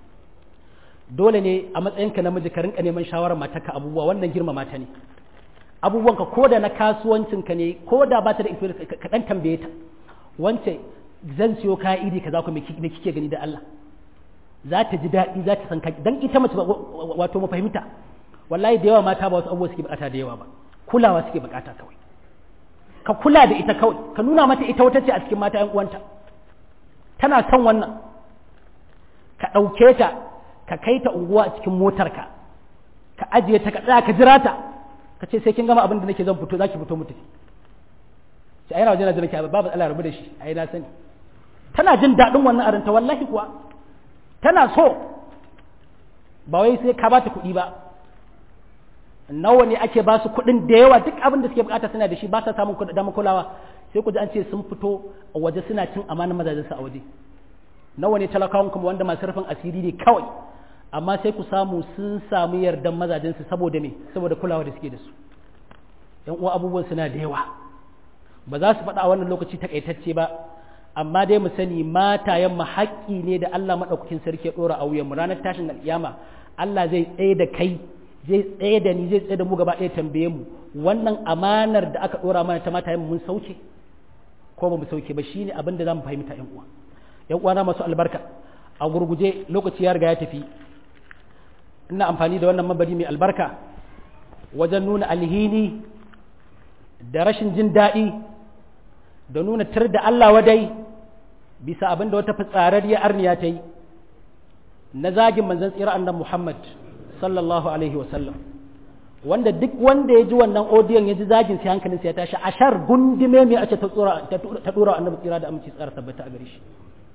Speaker 1: dole ne a matsayinka namiji ka rinka neman shawarar matarka abubuwa wannan girmama ta ne abubuwanka ko da na kasuwancinka ne ko da ba ta da influence ka dan tambaye ta wance zan siyo kaya iri kaza ku me kike gani da Allah za ta ji daɗi za ta san ka dan ita mace wato mu fahimta wallahi da yawa mata ba wasu abubuwa suke bukata da yawa ba kulawa suke bukata kawai ka kula da ita kawai ka nuna mata ita wata ce a cikin mata yan uwanta tana son wannan ka ɗauke ta ka kai ta unguwa a cikin motarka ka ajiye ta ka tsaya ka jira ta ka ce sai kin gama abin da nake zan fito zaki fito mutu sai ai waje na jira ki babu Allah rabu da shi ai na sani tana jin daɗin wannan aranta wallahi kuwa tana so ba wai sai ka bata kuɗi ba nawa ne ake ba su kuɗin da yawa duk abin da suke bukata suna da shi ba sa samun damar kulawa sai ku ji an ce sun fito a waje suna cin amanar mazajensu a waje nawa ne talakawan kuma wanda masu rufin asiri ne kawai amma sai ku samu sun samu yardan mazajensu saboda me saboda kulawa da suke da su yan uwa abubuwan suna da yawa ba za su faɗa a wannan lokaci takaitacce ba amma dai mu sani matayen mu haƙƙi ne da Allah madaukakin sarki ya dora a wuyan mu ranar tashin alƙiyama Allah zai tsaye da kai zai tsaye da ni zai tsaye da mu gaba ɗaya tambaye mu wannan amanar da aka dora mana ta matayen mun sauke ko ba mu sauke ba shine abin da zamu fahimta yan uwa yan uwana masu albarka a gurguje lokaci ya riga ya tafi ina amfani da wannan mabari mai albarka wajen nuna alhini da rashin jin daɗi da nuna tar da Allah wadai bisa abin da wata fitsararriyar arniya ta yi na zagin manzon tsira annan Muhammad sallallahu alaihi wasallam wanda duk wanda ya ji wannan odiyon ya ji zagin sai hankalinsa ya tashi ashar gundume mai a ce ta dora annabi tsira da aminci tsara tabbata a gare shi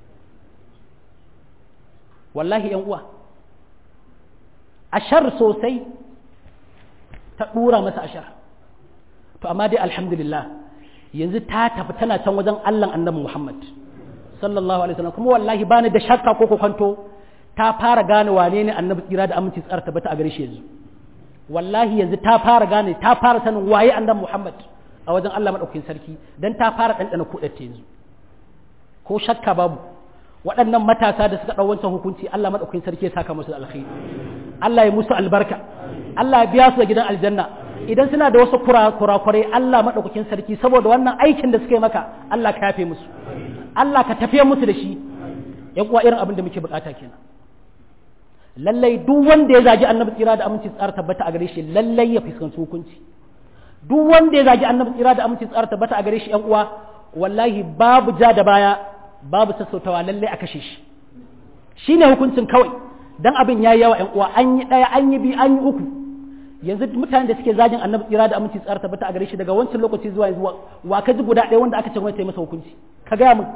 Speaker 1: wallahi yan uwa ashar sosai ta dura masa ashar to amma dai alhamdulillah yanzu ta tafi tana can wajen Allah annabi Muhammad sallallahu alaihi wasallam kuma wallahi bani da shakka ko kwanto ta fara gane wane ne annabi tsira da aminci tsara tabbata a gare shi yanzu wallahi yanzu ta fara gane ta fara sanin waye annabi Muhammad a wajen Allah madaukakin sarki dan ta fara dandana kudatta yanzu ko shakka babu waɗannan matasa da suka ɗau wancan hukunci Allah madaukakin sarki ya saka musu alkhairi Allah ya musu albarka Allah ya biya su da gidan aljanna idan suna da wasu kurakurai Allah madaukakin sarki saboda wannan aikin da suka yi maka Allah ka yafe musu Allah ka tafiye musu da shi yan uwa irin abin da muke bukata kenan lallai duk wanda ya zagi annabi tsira da aminci tsara tabbata a gare shi lallai ya fuskanci hukunci duk wanda ya zagi annabi tsira da aminci tsara tabbata a gare shi yan uwa wallahi babu ja da baya babu sassautawa lallai a kashe shi shine hukuncin kawai dan abin yayi yawa yan uwa an yi daya an yi bi an yi uku yanzu mutanen da suke zagin annabi tsira da aminci tsara tabbata a gare shi daga wancan lokaci zuwa yanzu wa ka ji guda ɗaya wanda aka ce wani ta yi masa hukunci ka gaya min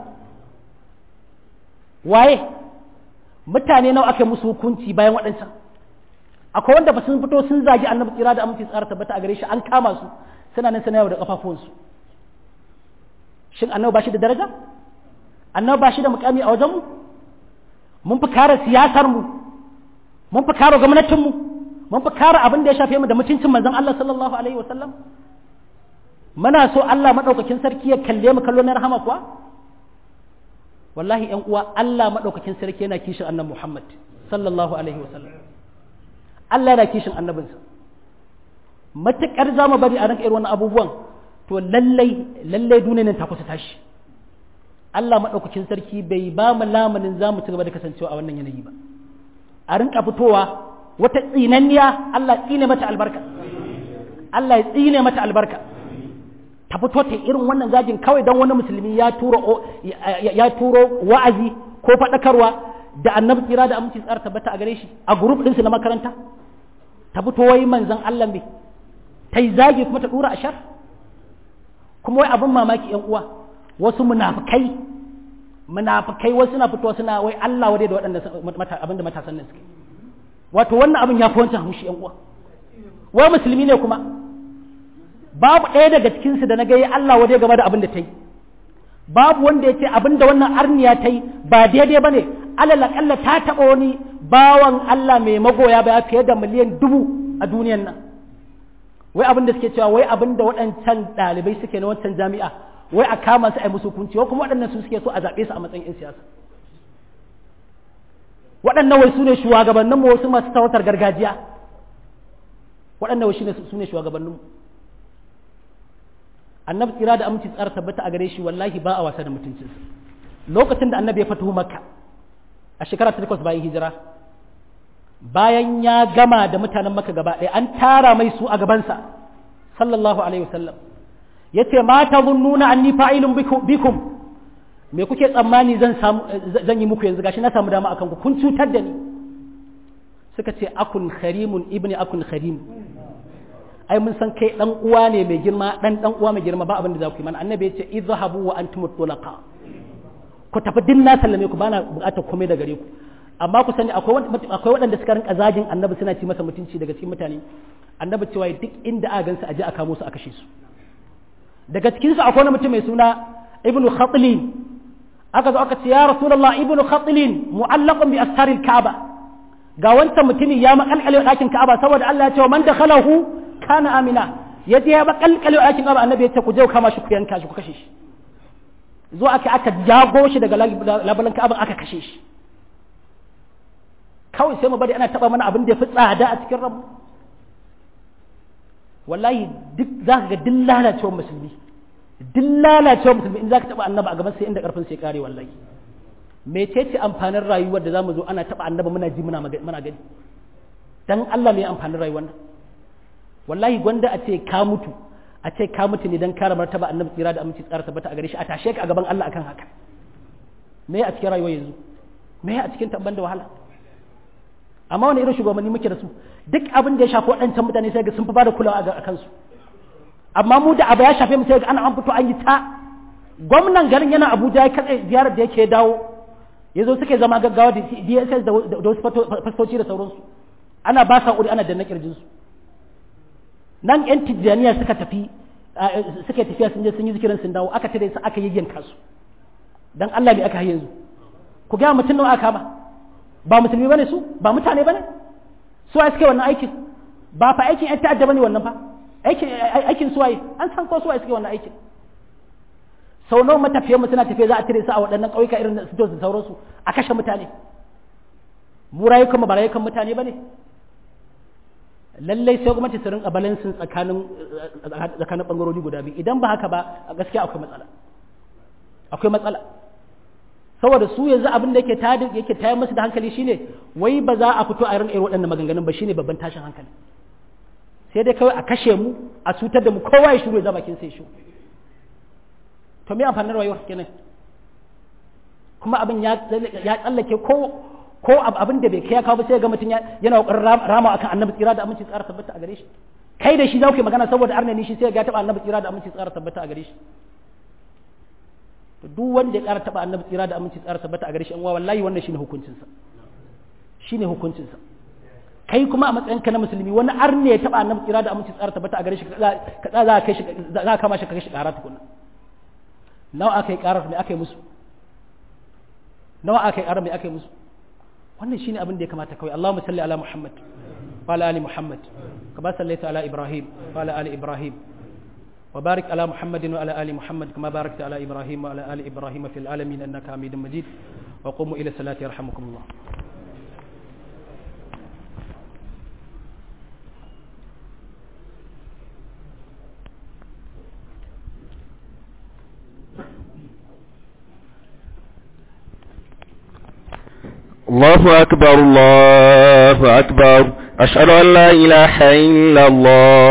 Speaker 1: waye mutane nawa aka musu hukunci bayan waɗancan akwai wanda ba sun fito sun zagi annabi tsira da aminci tsara tabbata a gare shi an kama su suna nan suna yau da kafafuwansu shin annabi ba shi da daraja annabi ba shi da mukami a wajenmu mun fi kare siyasar mu mun fi kare gwamnatin mu mun fi kare abin da ya shafe mu da mutuncin manzon Allah sallallahu alaihi wasallam muna so Allah madaukakin sarki ya kalle mu kallo na rahama kuwa wallahi ‘yan uwa Allah maɗaukakin sarki yana kishin annan Muhammad sallallahu Alaihi wasallam Allah yana kishin annabinsa matuƙar za mu bari a ranka irin wannan abubuwan to lallai lallai duniya nan ta kusa tashi Allah maɗaukakin sarki bai ba mu lamanin za mu ci gaba da kasancewa a wannan yanayi ba a rinka fitowa wata tsinanniya Allah tsine mata albarka Allah ya tsine mata albarka ta fito ta irin wannan zagin kawai don wani musulmi ya turo ya turo wa'azi ko faɗakarwa da annabi tsira da aminci tsara tabbata a gare shi a group ɗinsu na makaranta ta fito wai manzon Allah me ta yi zagi kuma ta dura a shar kuma wai abin mamaki yan uwa wasu munafikai munafikai wasu na fitowa suna wai Allah wadai da waɗanda abin da matasan nan suke wato wannan abin ya fi wancan haushi yan uwa wai musulmi ne kuma babu ɗaya daga cikinsu da na ga Allah wadai game da abin da ta yi babu wanda ya ce abin da wannan arniya ta yi ba daidai ba ne alal akalla ta taɓa wani bawan Allah mai magoya baya fiye da miliyan dubu a duniyan nan wai abin da suke cewa wai abin da waɗancan ɗalibai suke na wancan jami'a wai a kama su a yi musu hukunci wai kuma waɗannan su suke so a zaɓe su a matsayin 'yan siyasa waɗannan wai su ne shugabanninmu wasu masu tawatar gargajiya waɗannan wai su ne shugabanninmu annabi tsira da aminci tsara tabbata a gare shi wallahi ba a wasa da mutuncinsa lokacin da annabi ya fito makka a shekara ta takwas bayan hijira bayan ya gama da mutanen makka gaba ɗaya an tara mai su a gabansa sallallahu alaihi wasallam ya ce ma ta zunnuna anni fa'ilun bikum me kuke tsammani zan samu zan yi muku yanzu gashi na samu dama akan ku kun cutar da ni suka ce akun kharimun ibni akun kharim ai mun san kai dan uwa ne mai girma dan dan uwa mai girma ba abin da za ku yi mana annabi ya ce idhabu wa antum tulaqa ku tafi din na sallame ku bana bukatar komai da gare ku amma ku sani akwai akwai waɗanda suka rinka zagin annabi suna ci masa mutunci daga cikin mutane annabi cewa duk inda aka gansu aje a kamo su a kashe su daga cikin su akwai wani mutum mai suna ibnu khatlin aka zo aka ce ya rasulullah ibnu khatlin mu'allaqun bi astaril ka'aba ga wancan mutumin ya makalkale ɗakin ka'aba saboda Allah ya ce man dakhalahu kana amina ya je ya makalkale ɗakin ka'aba annabi ya ce ku je ku kama shi ku yanka shi ku kashe shi zo aka aka jago shi daga labalan ka'aba aka kashe shi kawai sai mu bari ana taba mana abin da ya fi tsada a cikin rabu wallahi duk za ka ga duk lalacewar musulmi duk lalacewar musulmi in za ka taba annaba a gaban sai inda karfin sai kare wallahi mecece amfanin rayuwar da za mu zo ana taba annaba muna ji muna gani dan Allah mai amfanin rayuwar nan wallahi gwanda a ce ka mutu a ce ka mutu ne dan kare martaba annabi tsira da aminci tsara tabbata a gare shi a tashe ka a gaban Allah akan haka me a cikin rayuwar yanzu me a cikin tabban da wahala amma wani irin shugabanni muke da su duk abin da ya shafi waɗancan mutane sai ga sun fi bada kulawa a kansu amma mu da abu ya shafe mu sai ga ana an fito an yi ta gwamnan garin yana Abuja ya katse ziyarar da yake dawo ya zo suke zama gaggawa da DSS da wasu fastoci da sauransu ana ba sa uri ana danna kirjinsu nan yan tijjaniya suka tafi suka tafiya sun je sun yi zikirin sun dawo aka tare su aka yayyanka su dan Allah ne aka yi yanzu ku ga mutum nawa aka ba ba musulmi bane su ba mutane bane su ai suke wannan aikin ba fa aikin yan ta'adda bane wannan fa aikin aikin su waye an san ko su waye suke wannan aikin sau nawa matafiyan mu suna tafiya za a tare su a waɗannan ƙauyuka irin su da sauransu a kashe mutane mu rayukan mu ba rayukan mutane bane lallai sai gwamnati su rinka balansin tsakanin tsakanin bangarori guda biyu idan ba haka ba a gaskiya akwai matsala akwai matsala saboda su yanzu abin da yake tayar yake tayar musu da hankali shine wai ba za a fito a rinka irin waɗannan maganganun ba shine babban tashin hankali sai dai kawai a kashe mu a cutar da mu kowa ya shiru ya zama kin sai shi to me amfanin rayuwar kenan kuma abin ya ya tsallake ko ko abin da bai kai ya kawo ba sai ga mutum yana kokarin rama akan annabi tsira da aminci tsara tabbata a gare shi kai da shi za ku yi magana saboda arnani shi sai ga taba annabi tsira da aminci tsara tabbata a gare shi to duk wanda ya ƙara taba annabi tsira da aminci tsara tabbata a gare shi an wallahi wannan shine hukuncin sa shine hukuncin sa kai kuma a matsayin ka na musulmi wani arne ya taba annabi tsira da aminci tsara tabbata a gare shi ka za ka kai shi za ka kama shi ka kai shi ƙara tukunna nawa aka yi ƙarar me aka yi musu nawa aka yi ƙarar me aka yi musu wannan shine abin da ya kamata kawai Allahumma salli ala Muhammad wa ala ali Muhammad kama sallaita ala Ibrahim wa ala ali Ibrahim wa barik ala Muhammadin wa ala ali Muhammad kama barakta ala Ibrahim wa ala ali Ibrahim fil alamin innaka Hamidum Majid wa qumu ila salati yarhamukumullah
Speaker 2: الله أكبر الله أكبر أشهد أن لا إله إلا الله